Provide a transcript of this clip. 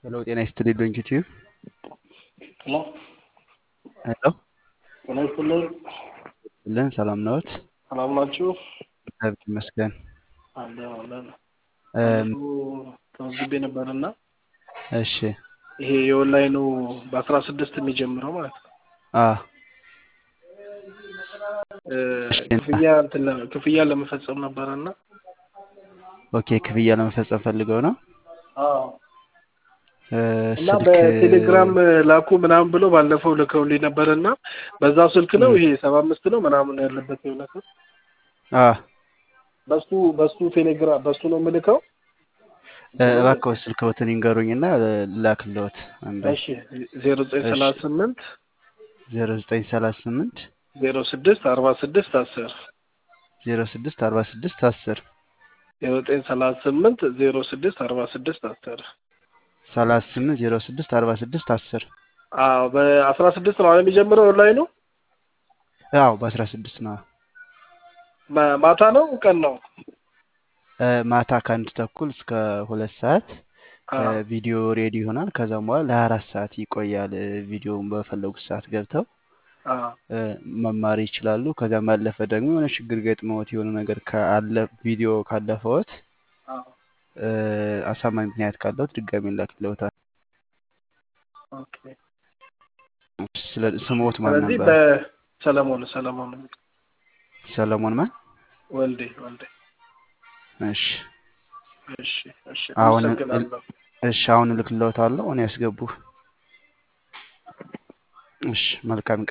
ሄሎ ጤና ይስጥልኝ ዶንኪቲዩ ሄሎ ሄሎ ጤና ይስጥልኝ። ልን ሰላም ነዎት? ሰላም ናችሁ? እግዚአብሔር ይመስገን። አለ አለን እም፣ ተመዝግቤ ነበርና እሺ ይሄ የኦንላይኑ በአስራ ስድስት የሚጀምረው ማለት ነው አ እ፣ ክፍያ እንትን ለ- ክፍያ ለመፈጸም ነበረና ኦኬ ክፍያ ለመፈጸም ፈልገው ነው አዎ እ፣ እና ስልክ በቴሌግራም ላኩ ምናምን ብሎ ባለፈው ልከውልኝ ነበርና በዛው ስልክ ነው እም፣ ይሄ ሰባ አምስት ነው ምናምን ያለበት የሆነ ሰው አ በሱ በሱ ቴሌግራም በሱ ነው የምልከው። እ፣ እባክዎ ስልክዎትን ይንገሩኝና ላክልዎት አንዴ። እሺ ዜሮ ዘጠኝ እሺ ሰላሳ ስምንት ዜሮ ዘጠኝ ሰላሳ ስምንት ዜሮ ስድስት አርባ ስድስት አስር ዜሮ ስድስት አርባ ስድስት አስር ዜሮ ዘጠኝ ሰላሳ ስምንት ዜሮ ስድስት አርባ ስድስት አስር ሰላሳ ስምንት ዜሮ ስድስት አርባ ስድስት አስር አዎ በአስራ ስድስት ነው አሁን የሚጀምረው ኦንላይኑ ያው በአስራ ስድስት ነው ማ- ማታ ነው ቀን ነው እ፣ ማታ ከአንድ ተኩል እስከ ሁለት ሰዓት አዎ ቪዲዮ ሬዲ ይሆናል። ከዛም በኋላ ለሀያ አራት ሰዓት ይቆያል። እ፣ ቪዲዮውን በፈለጉት ሰዓት ገብተው አዎ እ፣ መማር ይችላሉ። ከዚያም ባለፈ ደግሞ የሆነ ችግር ገጥመዎት የሆነ ነገር ካለ ቪዲዮ ካለፈዎት አዎ እ፣ አሳማኝ ምክንያት ካለዎት ድጋሚ ላክልዎታል። ኦኬ ስለ ስምዎት ማን ስለዚህ ነበር? በሰለሞን ሰለሞን ሰለሞን ማን? ወልዴ ወልዴ እሺ እሺ እሺ አሁን አመሰግናለሁ እሺ አሁን እልክልዎታለሁ። እኔ ያስገቡ። እሺ መልካም ቀን